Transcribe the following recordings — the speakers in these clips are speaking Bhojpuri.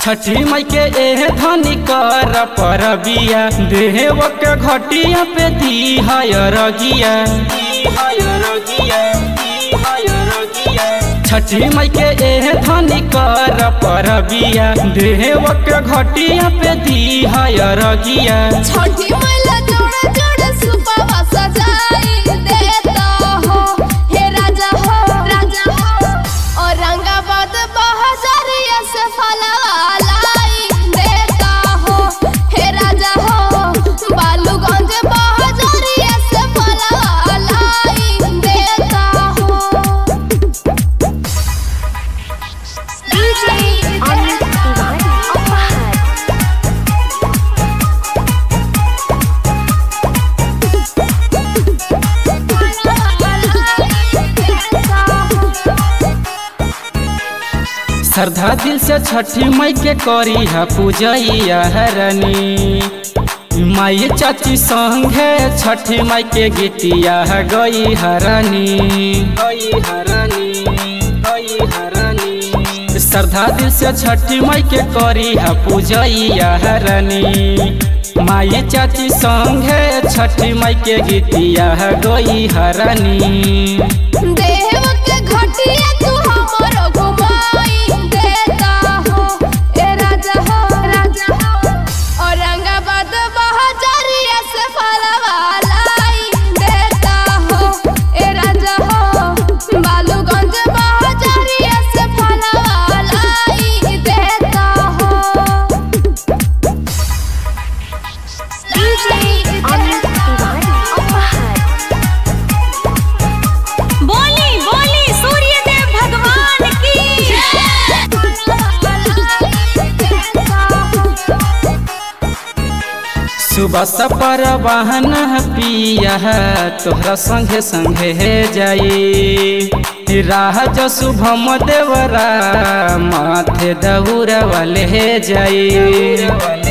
छठी मई के एह धनी कर परबिया देव के घटिया पे दी रगिया छठी मई के एह धनी कर परबिया देव के घटिया पे दी रगिया छठी मैला जोड़े जोड़े सुपवा सजाई देता हो हे राजा हो राजा हो औरंगाबाद बहजरिया से फलवा लाई देता हो हे राजा हो बालूगंज बहजरिया से फलवा लाई देता हो DJ Amit Tiwari Opahar. श्रद्धा दिल से छठी मई के करी है पूजैया हरनी माई चाची संगे छठी मई के गीतिया है गई हरनी गई हरनी गई हरनी श्रद्धा दिल से छठी मई के करी है पूजैया हरनी माई चाची संगे छठी मई के गीतिया है गई हरनी देव के घटिया तू हमरो घुमाई देता हो ए राजा हो राजा हो औरंगाबाद बहजरिया से फलवा लाई देता हो ए राजा हो बालूगंज बहजरिया से फलवा लाई देता हो DJ Amit Tiwari Opahar. बोली बोली सूर्यदेव भगवान की सुबह सपर वाहन पिया तोहरा संगे संगे हे जाई राह जो शुभम देवरा माथे दौर वाले हे जाई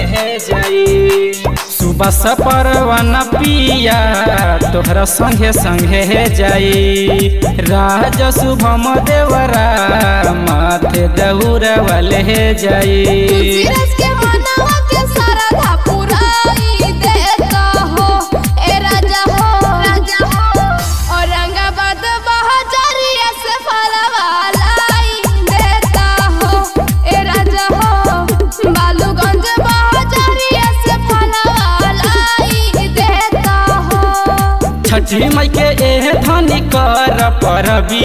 सुबह सपर वन पिया तोहरा संगे संगे हे जाई राह जो शुभम देवरा माथे दौर वाले हे जाई सूरज के मनवा के सरधा पुराई देता हो ए राजा हो राजा हो औरंगाबाद बहजरिया से फलवा लाई देता हो ए राजा हो बालूगंज बहजरिया से फलवा लाई देता हो छठी मई के एह धनी कर परबी